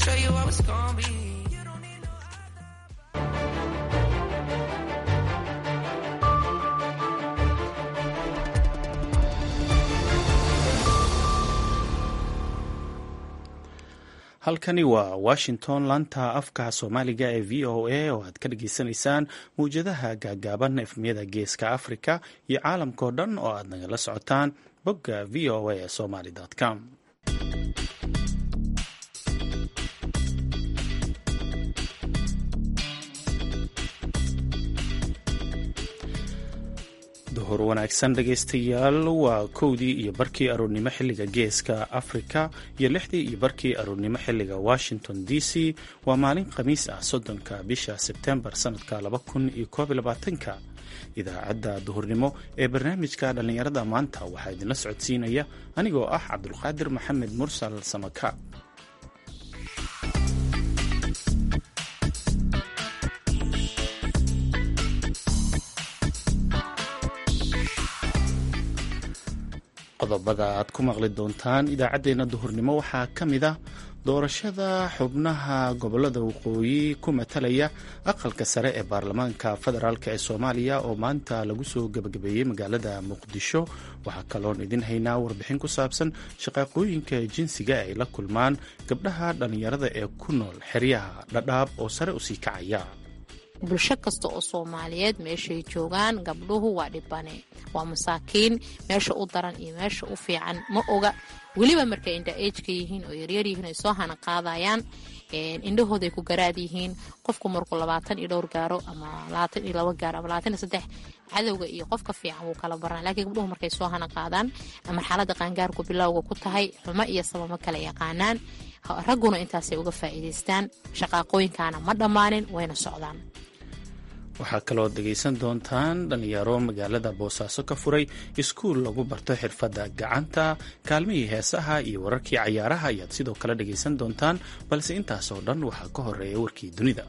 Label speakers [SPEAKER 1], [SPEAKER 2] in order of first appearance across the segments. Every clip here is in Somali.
[SPEAKER 1] show you how it's gonna be.
[SPEAKER 2] halkani waa washington laanta afka soomaaliga ee v o a oo aad ka dhageysanaysaan mawjadaha gaagaaban efmiyada geeska africa iyo caalamkao dhan oo aad nagala socotaan bogga v o a somaly com duhur wanaagsan dhegaystayaal waa kowdii iyo barkii aroornimo xilliga geeska afrika iyo lixdii iyo barkii aroornimo xilliga washington d c waa maalin khamiis ah soddonka bisha sebtembar sanadka laba kun iyo koob iyo labaatanka idaacadda duhurnimo ee barnaamijka dhallinyarada maanta waxaa idinla socodsiinaya anigoo ah cabdulqaadir maxamed mursal samaka qodobada aad ku maqli doontaan idaacaddeenna duhurnimo waxaa ka mid ah doorashada xubnaha gobolada waqooyi ku matalaya aqalka sare ee baarlamaanka federaalk ee soomaaliya oo maanta lagu soo gebagabeeyey magaalada muqdisho waxaa kaloon idin haynaa warbixin ku saabsan shaqaaqooyinka jinsiga ay la kulmaan gabdhaha dhallinyarada ee ku nool xeryaha dhadhaab oo sare usii kacaya
[SPEAKER 3] bulsho kasta oo soomaaliyeed meeshay joogaan gabdhuhu waa dhibane waa masaakiin meesha u daran iyo meesha u fiican ma oga weliba markay indha ejka yihiin oo yaryar yihiin ay soo hana qaadayaan indhahooday ku garaad yihiin qofku markuu labaatan iyo dhowr gaaro ama labaatan iyo labo gaaro ama labaatan iyo saddex cadowga iyo qofka fiican wuu kala baran lakiin gabdhuhu markay soo hana qaadaan marxalada qaangaarku bilowga ku tahay xumo iyo sabamo kala yaqaanaan ragguna intaasay uga faa'iidaystaan shaqaaqooyinkaana ma dhammaanin wayna socdaan
[SPEAKER 2] waxaa kaloo dhegaysan doontaan dhallinyaro magaalada boosaaso ka furay iskuul lagu barto xirfadda gacanta kaalmihii heesaha iyo wararkii cayaaraha ayaad sidoo kale dhegaysan doontaan balse intaasoo dhan waxaa ka horeeya warkii dunida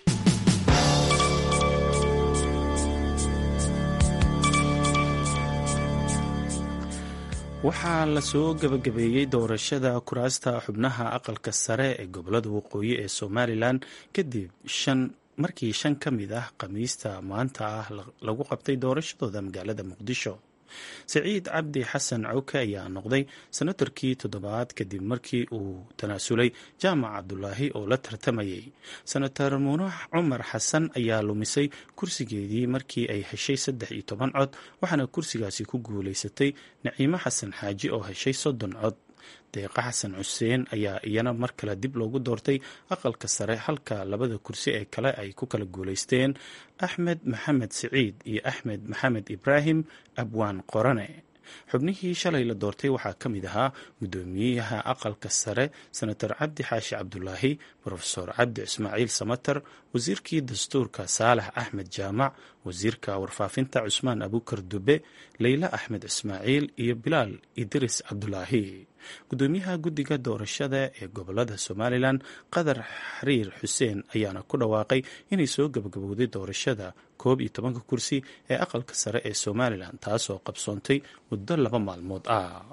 [SPEAKER 2] waxaa lasoo gebagabeeyey doorashada kuraasta xubnaha aqalka sare ee gobolada waqooyi ee somalilan kadib shan markii shan ka mid ah khamiista maanta ah lagu qabtay doorashadooda magaalada muqdisho siciid cabdi xasan cawke ayaa noqday senatarkii toddobaad kadib markii uu tanaasulay jaamac cabdulaahi oo la tartamayay senator muunax cumar xasan ayaa lumisay kursigeedii markii ay heshay saddex iyo toban cod waxaana kursigaasi ku guulaysatay naciimo xasan xaaji oo heshay soddon cod deeqa xasan xuseen ayaa iyana mar kale dib loogu doortay aqalka sare halka labada kursi ee kale ay ku kala guulaysteen axmed maxamed siciid iyo axmed maxamed ibraahim abwaan qorane xubnihii shalay la doortay waxaa ka mid ahaa guddoomiyaha aqalka sare senator cabdi xaashi cabdulaahi rofesor cabdi ismaaciil samater wasiirkii dastuurka saalax axmed jaamac wasiirka warfaafinta cusmaan abukar dube leyla axmed ismaaciil iyo bilaal idris cabdulaahi guddoomiyaha guddiga doorashada ee gobolada somalilan qadar xariir xuseen ayaana ku dhawaaqay inay soo gabagabowday doorashada koob iyo tobanka kursi ee aqalka sare ee somalilan taasoo qabsoontay muddo laba maalmood ah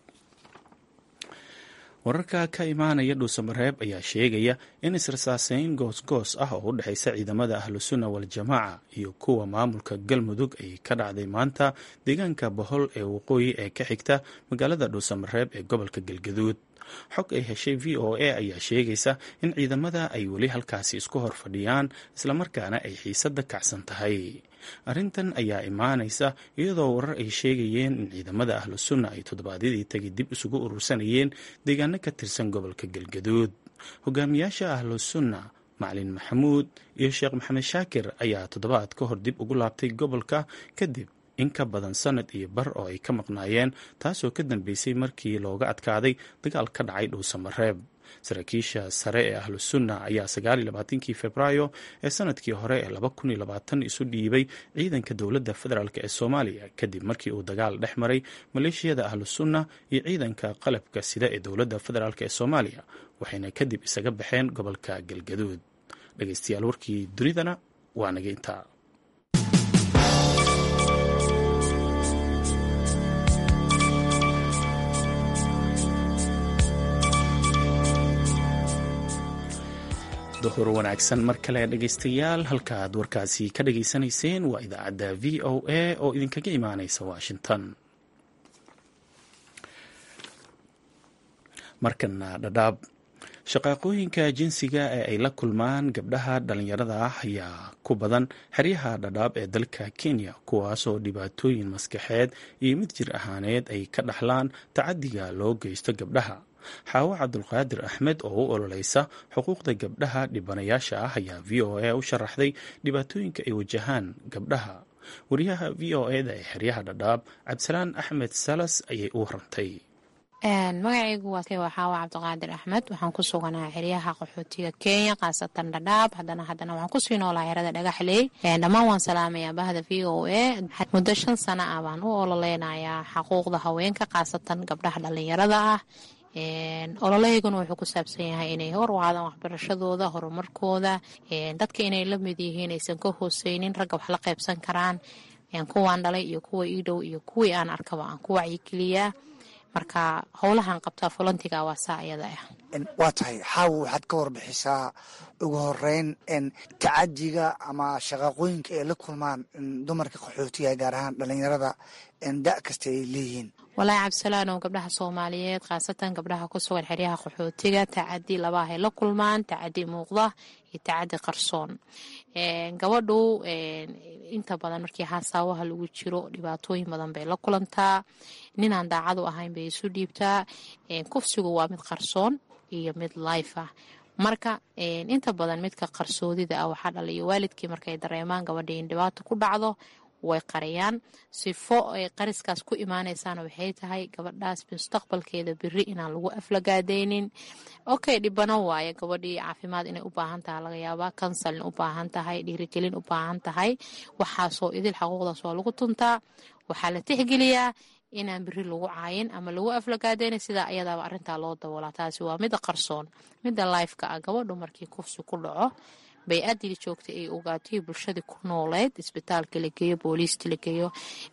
[SPEAKER 2] wararka ka imaanaya dhuusamareeb ayaa sheegaya in israsaaseyn goosgoos ah oo u dhexaysa ciidamada ahlusunna waljamaaca iyo kuwa maamulka galmudug ay ka dhacday maanta deegaanka bohol ee waqooyi ee ka xigta magaalada dhuusamareeb ee gobolka galgaduud xog ay heshay v o a ayaa sheegaysa in ciidamada ay weli halkaasi isku hor fadhiyaan islamarkaana ay xiisadda kacsan tahay arrintan ayaa imaanaysa iyadoo warar ay sheegayeen in ciidamada ahlu sunna ay toddobaadyadii tagi dib isugu urursanayeen deegaano ka tirsan gobolka galgaduud hogaamiyaasha ahlu sunna macalin maxamuud iyo sheekh maxamed shaakir ayaa toddobaad ka hor dib ugu laabtay gobolka kadib in ka badan sanad iyo bar oo ay ka maqnaayeen taasoo ka dambeysay markii looga adkaaday dagaal ka dhacay dhuusamareeb saraakiisha sare ee ahlu sunna ayaa sagaaliyo labaatankii februaayo ee sanadkii hore ee laba kun iyo labaatan isu dhiibay ciidanka dowladda federaalk ee soomaaliya kadib markii uu dagaal dhex maray maleeshiyada ahlu sunna iyo ciidanka qalabka sida ee dowladda federaalk ee soomaaliya waxayna kadib isaga baxeen gobolka galgaduud dhegeystayaal warkii dunidana waa naga intaa duhur wanaagsan mar kale dhegaystayaal halkaaad warkaasi ka dhageysanayseen waa idaacadda v o a oo idinkaga imaaneysa washington markana dhadhaab shaqaaqooyinka jinsiga ee ay la kulmaan gabdhaha dhalinyarada ah ayaa ku badan xeryaha dhadhaab ee dalka kenya kuwaasoo dhibaatooyin maskaxeed iyo mid jir ahaaneed ay ka dhaxlaan tacadiga loo geysto gabdhaha xaawo cabdulqaadir axmed oo u ololeysa xuquuqda gabdhaha dhibanayaasha ah ayaa v o a u sharaxday dhibaatooyinka ay wajahaan gabdhaha wariyaha v o eda ee xeryaha dhadhaab cabdisalaan axmed salas ayay u warantay
[SPEAKER 3] magacaygu waa xaawa cabdiqaadir axmed waxaan ku suganaa xeryaha qaxootiga kenya khaasatan dhadhaab hadana hadana waxaan kusii noolaa xerada dhagaxley dhammaan waan salaamayaa bahda v o a muddo shan sana ah baan u ololeynayaa xaquuqda haweenka khaasatan gabdhaha dhalinyarada ah ololeyguna wuxuu ku saabsan yahay inay hor u aadaan waxbarashadooda horumarkooda dadka inay la mid yihiin aysan ka hooseynin ragga wax la qaybsan karaan kuwaan dhalay iyo kuwa ii dhow iyo kuwii aan arkaba aan ku wacyigeliyaa marka howlahan qabtaa fulantiga waa saa iyada ah
[SPEAKER 1] waa tahay xaawo waxaad ka warbixisaa ugu horeyn tacadiga ama shaqaaqooyinka ay la kulmaan dumarka qaxootiga gaar ahaan dhalinyarada da kasta ay leeyihiin
[SPEAKER 3] walaahi cabdisalaanow gabdhaha soomaaliyeed khaasatan gabdhaha ku sugan xeryaha qaxootiga tacadi labaahay la kulmaan tacadi muuqda iyo tacadi qarsoon gabadhu inta badan markii haasaawaha lagu jiro dhibaatooyin badan bay la kulantaa ninaan daacadu ahayn bay isu dhiibtaa kufsigu waa mid qarsoon iyo mid life ah marka inta badan midka qarsoodida ah waxaa dhaliyo waalidkii markay dareemaan gabadhii in dhibaato ku dhacdo way qariyaan sifo ay qariskaas ku imaanaysaana waxay tahay gabadhaas mustaqbalkeeda beri inaan lagu aflagaadaynin okay dhibano waaye gabadhii caafimaad inay u baahan tahay laga yaabaa kansalin u baahan tahay dhiirigelin u baahan tahay waxaasoo idil xaquuqdaas waa lagu tuntaa waxaa la tixgeliyaa inaan beri lagu caayin ama lagu aflagaadaynin sidaa ayadaaba arintaa loo daboolaa taasi waa mida qarsoon mida lifeka ah gabadhu markii kufsi ku dhaco bay-adii joogtay ay ogaatay bulshadii ku nooleyd isbitaalka la geeyo booliiska la geeyo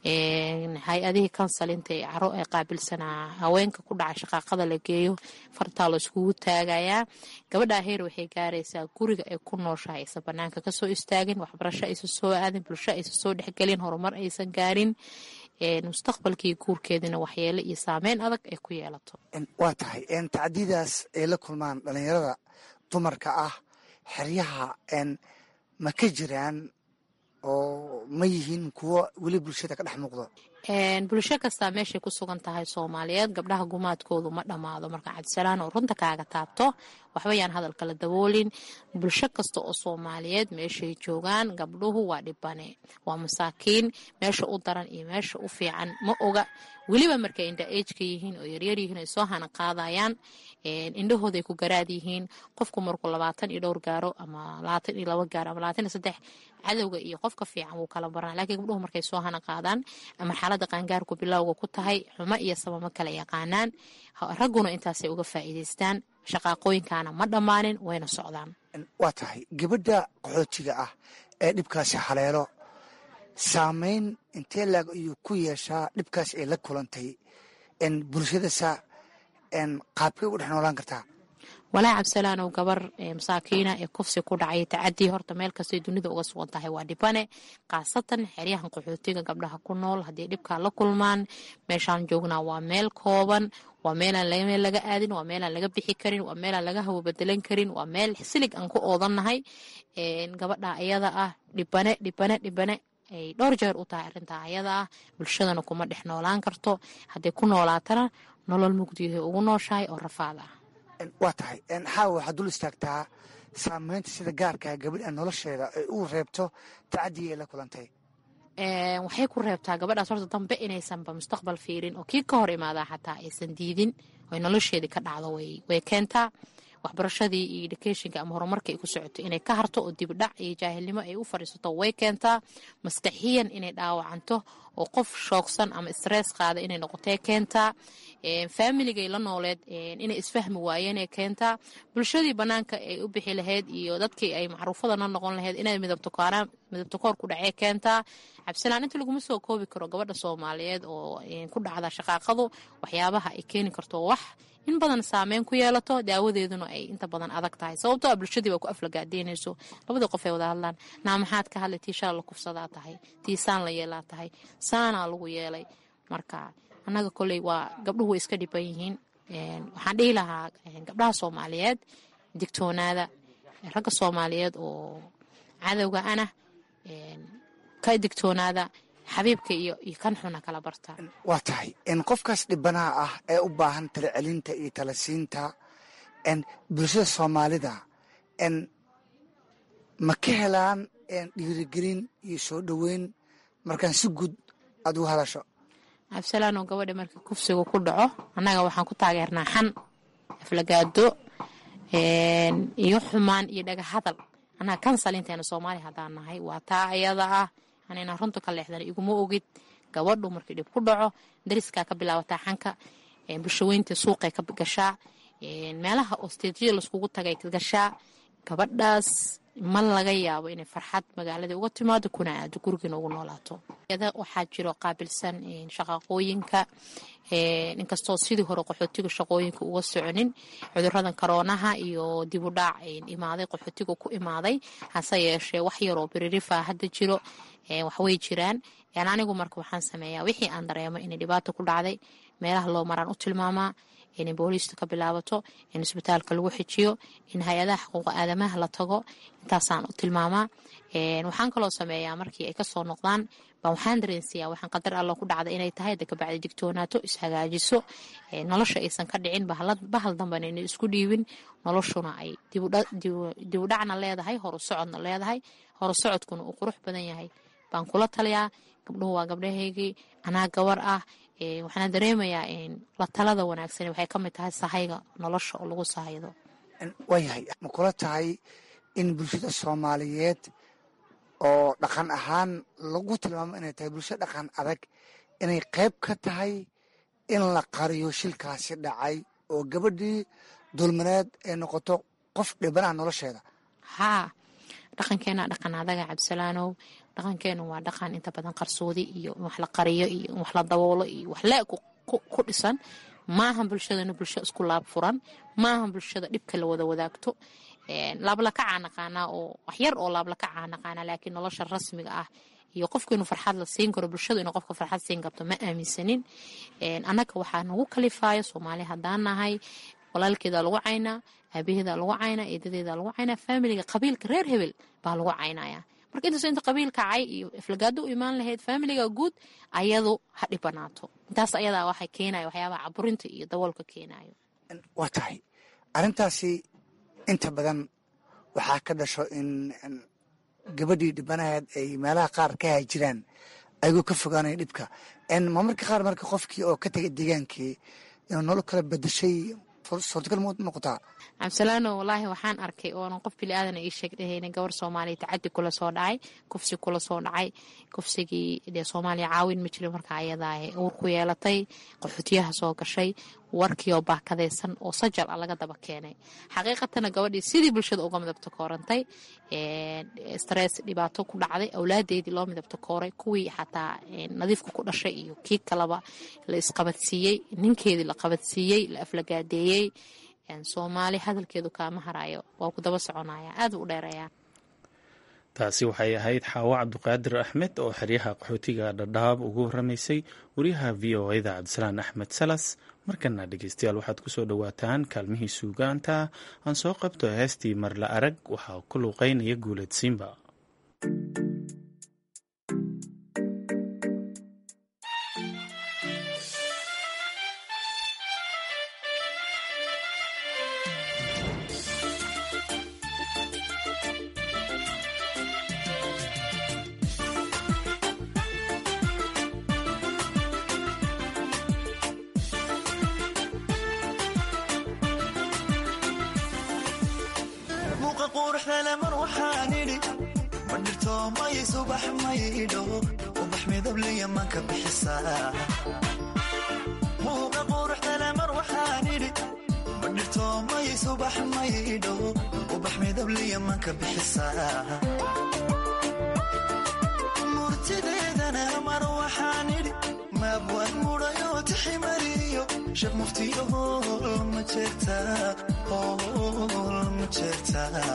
[SPEAKER 3] hay-adihii kansalinta ee caro ee qaabilsanaa haweenka ku dhacay shaqaaqada la geeyo fartaa la iskugu taagayaa gabadhaa heer waxay gaaraysaa guriga ay ku nooshahay aysan banaanka kasoo istaagin waxbarasho aysan soo aadin bulsho aysan soo dhexgelin horumar aysan gaarin mustaqbalkii guurkeedina waxyeele iyo saameyn adag ay ku yeelato
[SPEAKER 1] waa tahay tacdidaas ay la kulmaan dhalinyarada dumarka ah xeryaha ma ka jiraan oo ma yihiin kuwo weli bulshada ka dhex muuqdo
[SPEAKER 3] bulsho kastaa meeshay ku sugan tahay soomaaliyeed gabdhaha gumaadkoodu ma dhammaado marka cabdisalaan oo runta kaaga taabto waxba yaan hadalka la daboolin bulsho kasta oo soomaaliyeed meeshay joogaan gabdhuhu waa dhibane waa masaakiin meesha u daran iyo meesha u fiican ma oga weliba markay indha ejka yihiin oo yaryar yihiin ay soo hana qaadayaan indhahooday ku garaad yihiin qofku markuu labaatan iyo dhowr gaaro ama labaatan iyo laba gaaro ama labaatan iyo saddex cadowga iyo qofka fiican wuu kala baranaa lakiin gabdhuhu markay soo hana qaadaan marxalada qaangaarku bilowga ku tahay xumo iyo sabamo kala yaqaanaan ragguna intaasay uga faa'iidaystaan shaqaaqooyinkaana ma dhammaanin wayna socdaan
[SPEAKER 1] waa tahay gabadha qaxootiga ah ee dhibkaasi haleelo saameyn intee laag ayuu ku yeeshaa dhibkaas ay la kulantay bulshadasa qaabkay ugu dhex noolaan kartaa
[SPEAKER 3] walaahi cabdisalaanow gabar masaakiina ee kufsi ku dhacay tacadii horta meel kastay dunida uga sugan tahay waa dhibane khaasatan xeryahan qaxootiga gabdhaha ku nool haddii dhibkaa la kulmaan meeshaan joognaa waa meel kooban waa meelaan meel laga aadin waa meelaan laga bixi karin waa meelaan laga hawo bedelan karin waa meel silig aan ku oodannahay gabadha ayada ah dhibane dhibane dhibane ay dhowr jeer u tahay arrintaa ayada ah bulshadana kuma dhex noolaan karto hadday ku noolaatana nolol mugdiyahay ugu nooshahay oo rafaad ah
[SPEAKER 1] waa tahay xaawa waxaad dul istaagtaa saameynta sida gaarkaa gabadha nolosheeda ay u reebto tacadiga ay la kulantay
[SPEAKER 3] waxay ku reebtaa gabadhaas horta dambe inaysanba mustaqbal fiirin oo kii ka hor imaadaa xataa aysan diidin oy nolosheedii ka dhacdo way keentaa waxbarashadii iyo educationka ama horumarka ay ku socoto inay ka harto oo dibdhac iyo jaahilnimo ay u fadhiisato way keentaa maskaxiyan inay dhaawacanto oo qof shoogsan ama stress qaada inay noqotee keentaa faamiligay la nooleed inay isfahmi waayeenee keentaa bulshadii banaanka ay u bixi lahayd iyo dadkii ay macruufada la noqon lahayd inay midabtokoor ku dhacee keentaa cabdisalaan inta laguma soo koobi karo gabadha soomaaliyeed oo ku dhacda shaqaaqadu waxyaabaha ay keeni karto wax in badan saameyn ku yeelato daawadeeduna ay inta badan adag tahay sababtoo a bulshadii baa ku aflagaadeynayso labadii qof ay wada hadlaan naa maxaad ka hadlay tii shala la kufsadaa tahay tii saan la yeelaa tahay saanaa lagu yeelay marka annaga koley waa gabdhuhu way iska dhiban yihiin waxaan dhihi lahaa gabdhaha soomaaliyeed digtoonaada ragga soomaaliyeed oo cadowga ana ka digtoonaada xabiibka iyo iyo kan xuna kala barta
[SPEAKER 1] waa tahay qofkaas dhibanaha ah ee u baahan tala celinta iyo tala siinta bulshada soomaalida ma ka helaan dhiirigelin iyo soo dhoweyn markaan si guud aad ugu hadasho
[SPEAKER 3] cabdisalaanoo gabadha markii kufsiga ku dhaco annaga waxaan ku taageernaa xan aflagaado iyo xumaan iyo dhaga hadal annaga kansalinteena soomaaliya haddaan nahay waa taa ayada ah anayna runta ka leexdan iguma ogid gabadhu markii dhib ku dhaco dariskaa ka bilaabataa xanka bulshaweynta suuqay ka gashaa meelaha oo steejyada laiskugu tagay ka gashaa gabadhaas ma laga yaabo inay farxad magaaladii uga timaado kuna aado gurigiina ugu noolaato waxaa jiro qaabilsan shaqaqooyinka inkastoo sidii hore qaxootiga shaqooyinka uga soconin cuduradan karoonaha iyo dibudhaac imaaday qaxootiga ku imaaday hase yeeshee wax yaroo biririfaa hadda jiro waxway jiraan anigu marka waxaan sameeyaa wixii aan dareemo inay dhibaato ku dhacday meelaha loo maraan u tilmaamaa inay booliista ka bilaabato in isbitaalka lagu xijiyo in hay-adaha xuquuqa aadamaha la tago intaasaan u tilmaamaa waxaan kaloo sameeyaa markii ay kasoo noqdaan baa waxaan dareensiyaa waxaan qadar alla ku dhacda inay tahay da kabacdi digtoonaato ishagaajiso nolosha aysan ka dhicin bahal dambana inay isku dhiibin noloshuna ay dibudhacna leedahay horu socodna leedahay horu socodkuna uu qurux badan yahay baan kula taliyaa gabdhuhu waa gabdhahaygii anaa gabar ah waxaana dareemayaa la talada wanaagsan waxay ka mid tahay sahayga nolosha oo lagu sahaydo
[SPEAKER 1] waayahay ma kula tahay in bulshada soomaaliyeed oo dhaqan ahaan lagu tilmaamo inay tahay bulsho dhaqan adag inay qayb ka tahay in la qariyo shilkaasi dhacay oo gabadhii dulmaneed ay noqoto qof dhibanaha nolosheeda
[SPEAKER 3] haa dhaqankeena dhaqan adaga cabdisalaanow dhaqankeenu waa dhaqan inta badan qarsoodi iyo in wax la qariyo iyo in wax la daboolo iyo wax le ku dhisan maaha bulshadana bulsho isku laab furan maaha bulshada dhibka la wada wadaagto laablakacaa naqaanaa oo waxyar oo laablakacaa naqaanaa laakiin nolosha rasmiga ah iyo qofku inuu farxad la siin karo bulshadu inuu qofka farxad siin karto ma aaminsanin annaga waxaa nagu kalifaayo soomaali haddaan nahay walaalkeeda lagu caynaa aabaheeda lagu caynaa eedadeeda lagu caynaa faamiliga qabiilka reer hebel baa lagu caynaya marka intaas inta qabiilka cay iyo iflagaado u imaan lahayd faamiliga guud ayadu ha dhibanaato intaas ayadaa waxay keenaya waxyaabaha caburinta iyo daboolka keenayo
[SPEAKER 1] waa tahay arrintaasi inta badan waxaa ka dhasho in gabadhii dhibanaheed ay meelaha qaar ka haajiraan ayagoo ka fogaanaya dhibka ma marka qaar marka qofkii oo ka tegay deegaankii inuu nolol kala bedashay suurtagal mu noqotaa
[SPEAKER 3] cabdisalaano wallaahi waxaan arkay oonan qof bili aadana ii sheeg dhahayna gabar soomaaliya tacadi kula soo dhacay kufsi kula soo dhacay kufsigii dee soomaaliya caawin ma jirin marka ayadaa uur ku yeelatay qaxootiyaha soo gashay warkii oo baakadaysan oo sajal ah laga daba keenay xaqiiqatana gabadhii sidii bulshada uga midabta koorantay stress dhibaato ku dhacday awlaadeedii loo midabta kooray kuwii xataa nadiifka ku dhashay iyo kii kaleba la isqabadsiiyey ninkeedii la qabadsiiyey la aflagaadeeyey soomaali hadalkeedu kaama harayo waa ku daba soconaya aad u dheereeyaa
[SPEAKER 2] taasi waxay ahayd xaawo cabduqaadir axmed oo xeryaha qaxootiga dhadhaab ugu waramaysay wariyaha v o eda cabdisalaan axmed salas markana dhegeystayaal waxaad kusoo dhowaataan kaalmihii suugaanta aan soo qabto heestii marla arag waxaa ku luuqeynaya guuleed simba
[SPEAKER 4] murtideedana mar waxaan idhi maabwaan mudhayoo tiximariyo shab muftiyo hool ma jeertaa hool ma jeertaa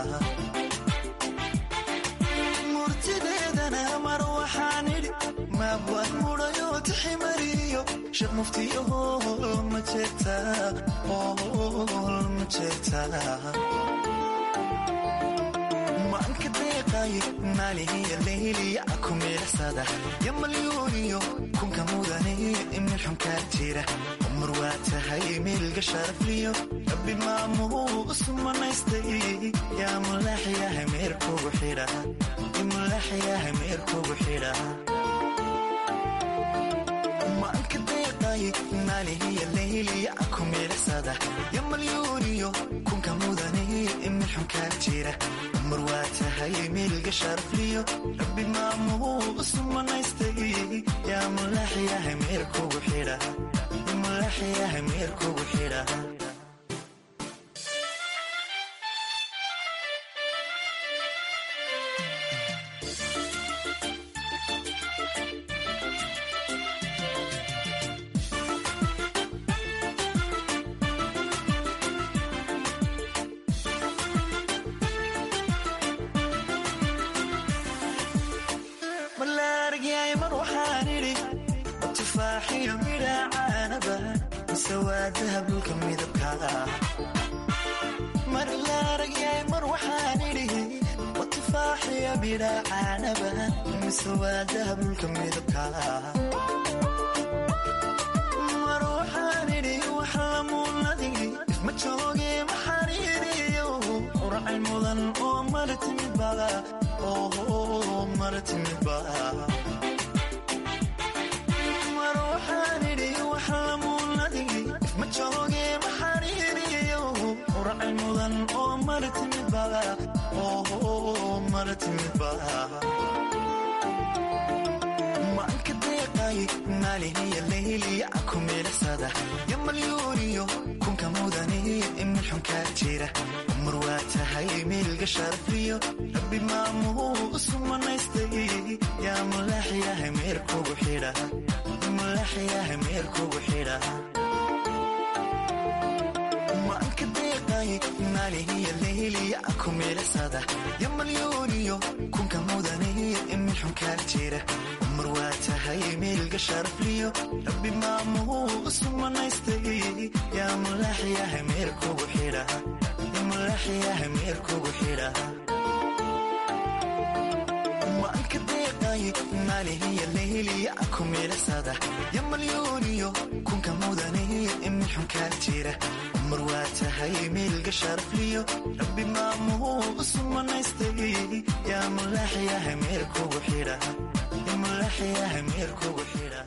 [SPEAKER 4] murtideedana mar waxaan idhi maabwaan mudhayoo tiximariyo shab muftiyo hool ma jeertaa hool ma jeertaa maanka deeqaaye maalihiya leyliya ku miilarsada yamalyuuniyo kunka mudane meel xunkaa jira umar waa tahay meelga sharafliyo rabbi maamuu usmanaystay yaa mulaaxyahay meerkugu xidha mulaaxyahay meerkugu xidha maanka deeqaaye maalihiya leyliya ku miilarsada yamalyuuniyo kunka mudane meel xunkaa jira umar waa tahay meelga sharafliyo rabbi maamuu usmanaystay yaa mulaaxyahay meerkugu xidha mulaaxyahay meerkugu xidha malaaragyaay mar waxaan idhi tufaaxiyo midhacaanaba mise waa dahabulka midabka mar laaragyaay mar waxaan idhi tufaaxiyo midhacaanaba mise waa dahabulka midabka mar waxaan idhi wax lamuunadigi ma jooge maxariiriyo uracay mudan oo mara timid bada oo mara timid bada mar waxaan idhi wax lamuunadigi ma jooge maxariiriyo uracay mudan oo mara timid bada oo mara timid bada maanka deeqaaye maalihiya leyliya ku miilarsada yamalyuuniyo kunka mudane meel xunkaa jira umar waa tahay meelga sharafliyo rabbi maamuu usmanaystay yaa mulaaxyahay meerkugu xidha mulaaxyahay meerkugu xidha maanka deeqaaye maalihiya leyliya ku miilarsada yamalyuuniyo kunka mudane meel xunkaa jira umar waa tahay meelga sharafliyo rabbi maamuu usmanaystay yaa mulaaxyahay meerkugu xidha mulaaxyahay meerkugu xidha maanka deeqaaye maalihiya leyliya ku miilarsada yamalyuuniyo kunka mudane meel xunkaa jira umar waa tahay meelga sharafliyo rabbi maamuu usmanaystay yaa mulaaxyahay meerkugu xidha mulaaxyahay meerkugu xidha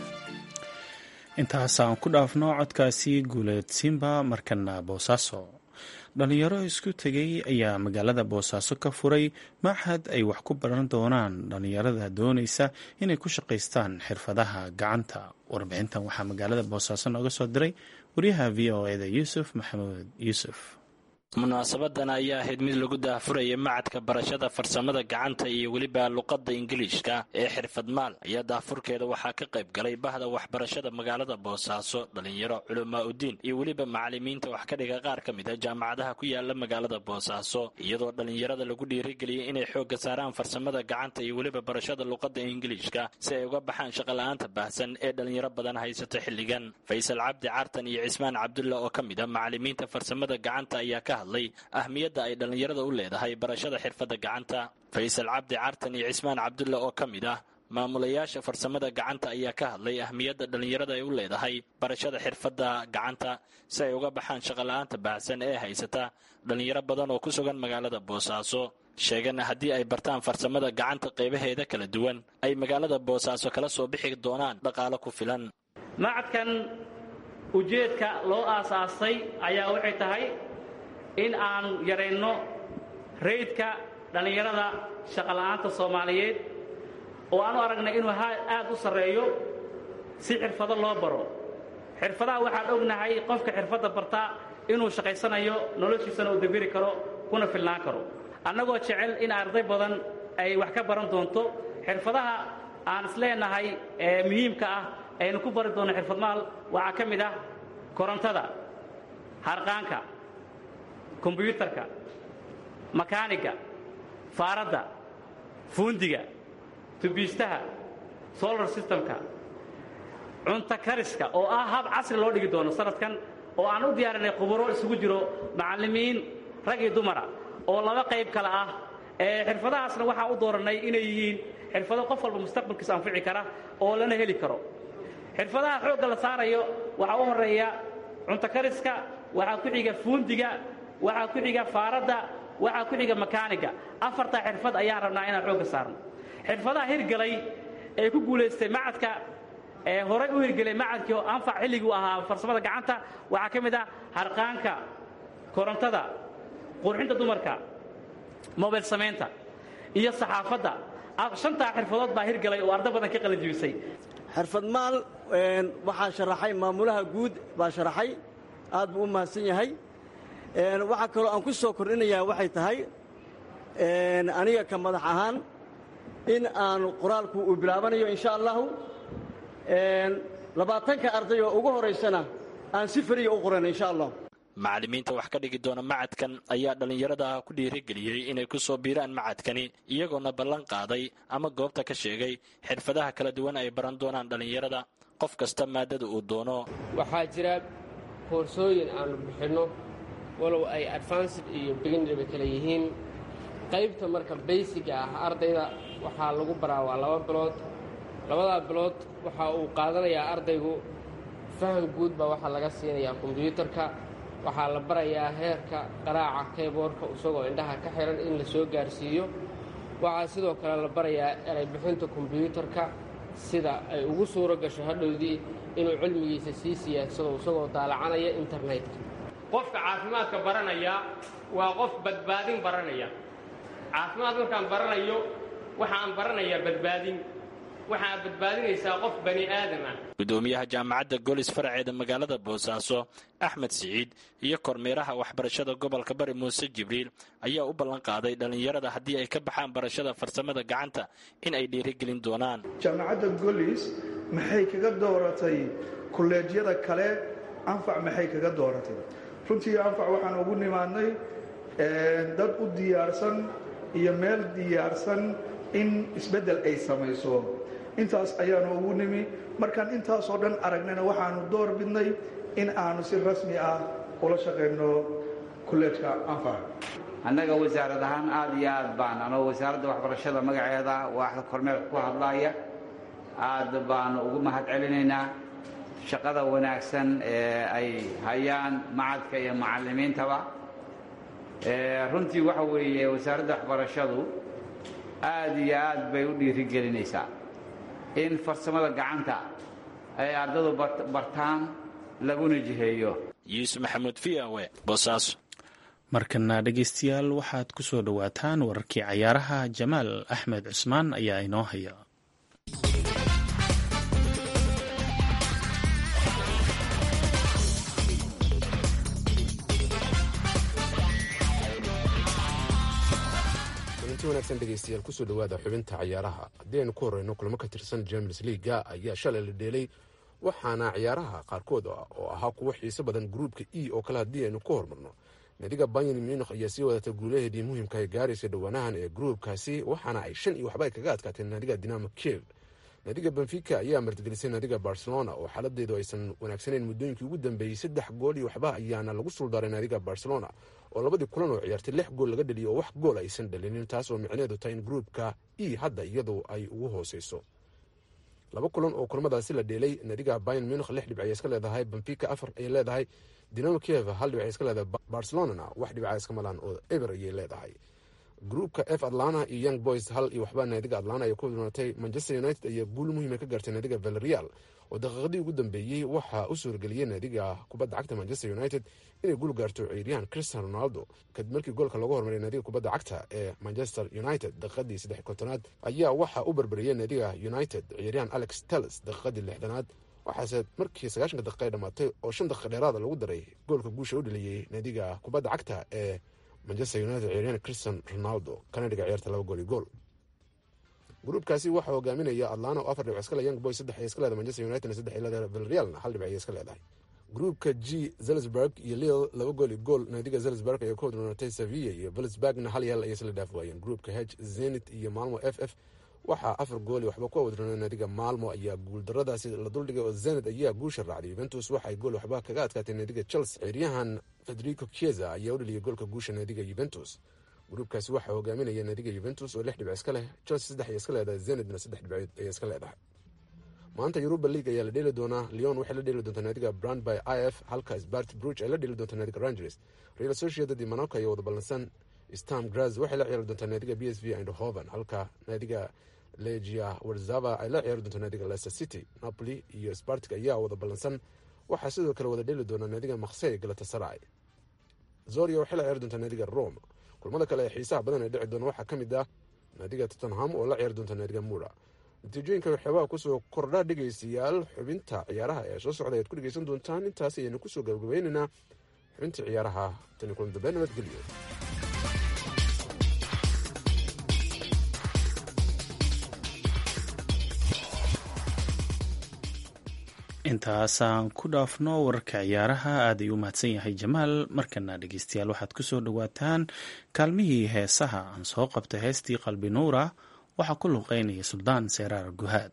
[SPEAKER 2] intaas aan ku dhaafno codkaasi guuleed simba markana boosaaso dhalinyaro isku tegay ayaa magaalada boosaaso ka furay maxad ay wax ku baran doonaan dhalinyarada doonaysa inay ku shaqaystaan xirfadaha gacanta warbixintan waxaa magaalada boosaaso nooga soo diray wariyaha v o eda yuusuf maxamuud yuusuf
[SPEAKER 5] munaasabadan ayaa ahayd mid lagu daahfuraya macadka barashada farsamada gacanta iyo weliba luqadda ingiliishka ee xirfadmaal ayaa daahfurkeeda waxaa ka qayb galay bahda waxbarashada magaalada boosaaso dhalinyaro culamaa udiin iyo weliba macalimiinta wax ka dhiga qaar ka mid a jaamacadaha ku yaala magaalada boosaaso iyadoo dhalinyarada lagu dhiirigeliyay inay xoogga saaraan farsamada gacanta iyo weliba barashada luqadda ingiliishka si ay uga baxaan shaqola'aanta baahsan ee dhalinyaro badan haysato xilligan faysal cabdi cartan iyo cismaan cabdulla oo ka mid a macalimiinta farsamada gacanta ayaa ka ahmiyadda ay dhallinyarada u leedahay barashada xirfadda gacanta faysal cabdi cartan iyo cismaan cabdulla oo ka mid ah maamulayaasha farsamada gacanta ayaa ka hadlay ahmiyadda dhallinyarada ay u leedahay barashada xirfadda gacanta si ay uga baxaan shaqola'aanta baahsan ee haysata dhallinyaro badan oo ku sugan magaalada boosaaso sheegana haddii ay bartaan farsamada gacanta qaybaheeda kala duwan ay magaalada boosaaso kala soo bixi doonaan dhaqaalo ku filan
[SPEAKER 6] macadkan ujeedka loo aasaasay ayaa waxay tahay in aan yarayno raydka dhallinyarada shaqola'aanta soomaaliyeed oo aan u aragnay inuu aad u sarreeyo si xirfado loo baro xirfadaha waxaan ognahay qofka xirfadda bartaa inuu shaqaysanayo noloshiisana uu debiri karo kuna filnaan karo annagoo jecel in arday badan ay wax ka baran doonto xirfadaha aan isleenahay ee muhiimka ah aynu ku bari doonno xirfadmaal waxaa ka mid ah korontada harqaanka kombyuutarka makaaniga faaradda fuundiga tubiistaha solar systemka cunto kariska oo ah hab casri loo dhigi doono sanadkan oo aan u diyaarinay khuburo isugu jiro macallimiin rag iyo dumara oo laba qayb kale ah ee xirfadahaasna waxaa u doorannay inay yihiin xirfado qof walba mustaqbalkiisa anfici kara oo lana heli karo xirfadaha xoogga la saarayo waxaa u horreeya cunto kariska waxaa ku xiga fuundiga waxaa ku xiga faaradda waxaa ku xiga makaaniga afartaa xirfad ayaan rabnaa inaan xoogga saarno xirfadaha hirgalay ee ku guulaystay macadka ee horay u hirgelay macadkii oo anfac xilligii u ahaa farsamada gacanta waxaa ka mid ah harqaanka korontada qurxinta dumarka mobile samaynta iyo saxaafadda shantaa xirfadood baa hirgalay oo arda badan ka qalanjibisay
[SPEAKER 7] xirfadmaal waxaa sharaxay maamulaha guud baa sharaxay aad buu u mahadsan yahay waxaa kaloo aan ku soo kordhinayaa waxay tahay aniga ka madax ahaan in aanu qoraalku uu bilaabanayo insha allahu labaatanka arday oo ugu horaysana aan si fariya u qoran insha allah
[SPEAKER 5] macallimiinta wax ka dhigi doona macadkan ayaa dhallinyarada ku dhiirigeliyey inay ku soo biiraan macadkani iyagoona ballan qaaday ama goobta ka sheegay xirfadaha kala duwan ay baran doonaan dhallinyarada qof kasta maadada uu doono
[SPEAKER 8] waxaa jira koorsooyin aanu bixinno walow ay advanced iyo beginnerba kale yihiin qaybta marka baysiga ah ardayda waxaa lagu baraa waa laba bilood labadaa bilood waxa uu qaadanayaa ardaygu faham guud baa waxaa laga siinayaa kombyuutarka waxaa la barayaa heerka qaraaca keyboorka isagoo indhaha ka xihan in la soo gaarsiiyo waxaa sidoo kale la barayaa eraybixinta kombyuutarka sida ay ugu suuro gasho hadhowdii inuu cilmigiisa sii siyaadsado isagoo daalacanaya internetka qofka caafimaadka baranaya waa qof badbaadin baranaya caafimaad markaan baranayo waxaan baranayaa badbaadin waxaa badbaadinaysaa qof bani aadam ah
[SPEAKER 5] gudoomiyaha jaamacadda golis faraceeda magaalada boosaaso axmed siciid iyo kormeeraha waxbarashada gobolka bari muuse jibriil ayaa u ballan qaaday dhallinyarada haddii ay ka baxaan barashada farsamada gacanta in ay dhiirigelin doonaan
[SPEAKER 9] jaamacadda golis maxay kaga dooratay kolleejyada kale anfac maxay kaga dooratay runtii anfac waxaan ugu nimaadnay dad u diyaarsan iyo meel diyaarsan in isbeddel ay samayso intaas ayaanu ugu nimi markaan intaasoo dhan aragnayna waxaanu door bidnay in aanu si rasmi ah ula shaqayno kolleejka anfac
[SPEAKER 10] annaga wasaarad ahaan aad iyo aad baan anoo wasaaradda waxbarashada magaceeda waaxda kormeerka ku hadlaaya aad baanu ugu mahad celinaynaa shaqada wanaagsan ee ay hayaan macadka iyo macallimiintaba runtii waxa weeye wasaaradda waxbarashadu aad iyo aad bay u dhiirigelinaysaa in farsamada gacanta ay ardadu bartaan laguna jiheeyo
[SPEAKER 5] yuusuf maxamuud v o e boosaaso
[SPEAKER 2] markana dhegaystayaal waxaad ku soo dhowaataan wararkii cayaaraha jamaal axmed cusmaan ayaa inoo haya
[SPEAKER 11] wanaagsan dhegeystayaal kusoo dhawaada xubinta cayaaraha haddii aynu ku horeyno kulamo ka tirsan james leaga ayaa shalay la dheelay waxaana ciyaaraha qaarkood oo ahaa kuwo xiiso badan gruupka e oo kale haddii aynu ku hormarno naadiga bayan munikh ayaa sii wadata guulaheedii muhiimka ee gaaraysa dhowaanahan ee gruupkaasi waxaana ay shan iyo waxba ay kaga adkaateen naadiga dinamo kiev naadiga benfica ayaa martigelisay naadiga barcelona oo xaaladeedu aysan wanaagsaneyn muddooyinkii ugu dambeeyey saddex gool iyo waxba ayaana lagu suldaaray naadiga barcelona oo labadii kulan oo ciyaartay lix gool laga dhaliyo oo wax gool aysan dhalinin taas oo micneedu tahay in gruupka e hadda iyadu ay ugu hooseyso laba kulan oo kulamadaasi la dheelay naadiga bayan munikh lix dhibc ayay iska leedahay benfica afar ayay leedahay dinamo kiev hal dhibc ay iska leedahay barcelonana wax dhibca iska malaan oo eber ayay leedahay gruupka f atlana iyo young boys hal iyo waxba naadiga atlana ay ku dhimatay manchester united ayaa guul muhiima ka gaartay naadiga valerial oo daqiiqadii ugu dambeeyey waxaa u suurgeliyey naadiga kubadda cagta manchester united inay guul gaarto ciiryahan cristian ronaldo kadib markii goolka lagu hormaray naadiga kubadda cagta ee manchester united daqiiqadii saddex kontonaad ayaa waxaa u barbariyey naadiga united ciiryahan alex telles daqiiqadii lixdanaad waxaase markii sagaashanka daqiiqa ay dhamaatay oo shan daqiiqa dheeraada lagu daray goolka guusha u dhaliyey naadiga kubadda cagta ee manchester united ciiryahan cristian ronaldo kana dhiga ciyaarta laba gool iyo gool gruubkaasi waxaa hogaaminaya atlana oo afar dhibic iska le young boy saddex ay iska leedahay manchester united saddex ay leedahay villarrealna hal dhibic ay iska leedahay gruubka g zelsburg iyo lille laba gool iyo gool naadiga zelsburg ayaa ku hodroonatay sevilla iyo vilsburgna hal yaal ayay isla dhaaf waayeen gruubka h zenit iyo malmo f f waxaa afar gooli waxba ku wadroonay naadiga maalmo ayaa guuldaradaasi la duldhigay oo zenit ayaa guusha raacday yuventus waxay gool waxba kaga adkaatay naadiga chelsea ciiryahan federico chiesa ayaa u dhaliyay goolka guusha naadiga yuventus gruubkaasi waxaa hogaaminaya naadiga yuventus oo lix dhibic iska leh chelsea saddex ay iska leedahay zenitna saddex dhibcood ayay iska leedahay maanta yuruba league ayaa la dheeli doonaa leon waxay la dheeli doontaa naadiga brand by i f halka spart bruch ay la dheeli doontaa naadiga rangers real sociedad iyo monaco ayaa wada ballansan stam graz waxay la ciyaari doontaa naadiga b s v eindhoven halka naadiga legia warzava ay la ciyaari doontaa naadiga leicester city napoli iyo spartik ayaa wada ballansan waxaa sidoo kale wada dheeli doonaa naadiga maksey galatasaray zoria waxay la ciyaari doontaa naadiga rome kulmada kale ee xiisaha badan ee dhici doona waxaa ka mid ah naadiga tottenham oo la ciyaari doonta naadiga mura natiijooyinka waxyaabaha kusoo kordha dhegaystayaal xubinta ciyaaraha ee soo socda ayaad ku dhegaysan doontaan intaas ayaynu kusoo gabagabaynaynaa xubinta ciyaaraha tani kulan dambe nabadgelyo
[SPEAKER 2] intaasaan ku dhaafno wararka ciyaaraha aad ayuu u mahadsan yahay jamaal markana dhegeystayaal waxaad kusoo dhawaataan kaalmihii heesaha aan soo qabtay heestii qalbi nuura waxaa ku luqeynaya suldaan seeraar guhaad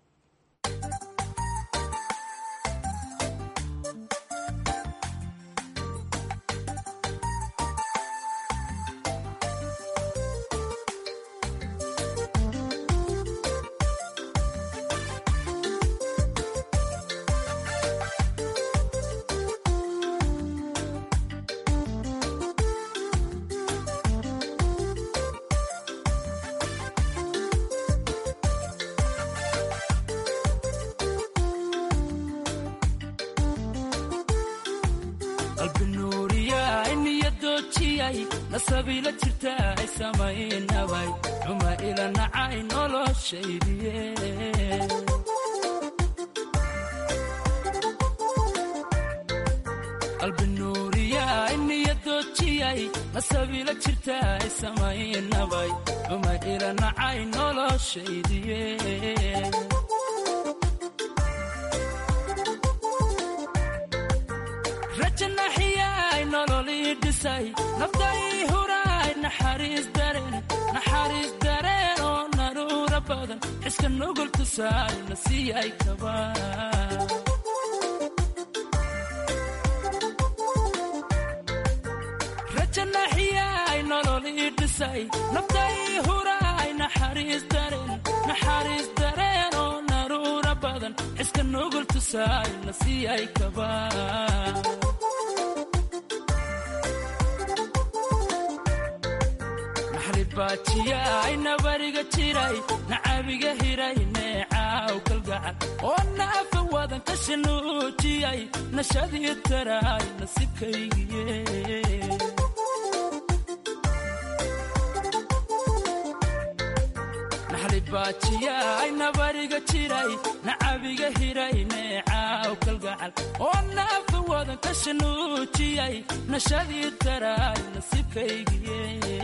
[SPEAKER 12] nasabila jirta ay samaynabay xuma ila nacay noloshaydiye qalbinuuriya niyadoojiyay nasabila jirta ay samaynabay xuma ila nacay noloshaydiye rajanaxiyay nololii dhisay nafday huraay naxariis dareen naxariis dareen oo naruura badan xiska nugul tusaay na siiyay kaba rajanaxiyay nololii dhisay nafday huraay naxariis dareen naxariis dareen oo naruura badan xiska nugul tusaay na siiyay kaba baajiyaay nabariga jiray nacabiga hiray neecaaw kalgacal oo naafa wadan ka shanuujiyay nashadii taraay nasibkaygiye baajiyaay nabariga jiray nacabiga hiray neecaaw kalgacal oo naafa wadan ka shanuujiyay nashadii taraay nasibkaygiye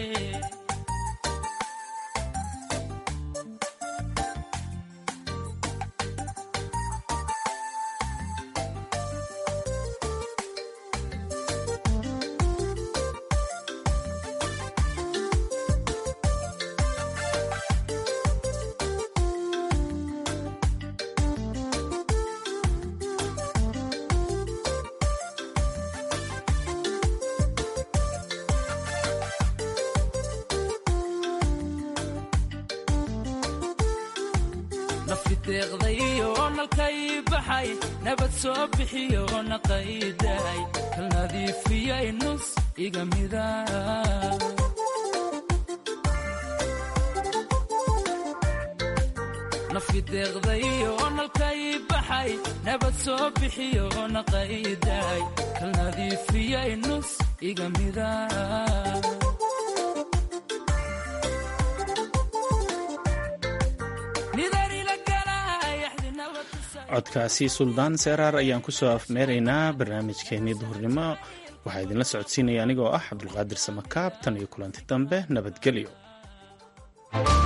[SPEAKER 12] nafiteeqdayo nalkay baxay nabad soo bixiyo naqayday kal nadiifiyay nus iga mida nafideeqdayo nalkay baxay nabad soo bixiyo naqayday kal nadiifiyay nus iga mida
[SPEAKER 2] codkaasi suldaan seeraar ayaan kusoo afmeeraynaa barnaamijkeennii duhurnimo waxaa idinla socodsiinaya anigoo ah cabdulqaadir samakaab tan iyo kulanti dambe nabadgelyo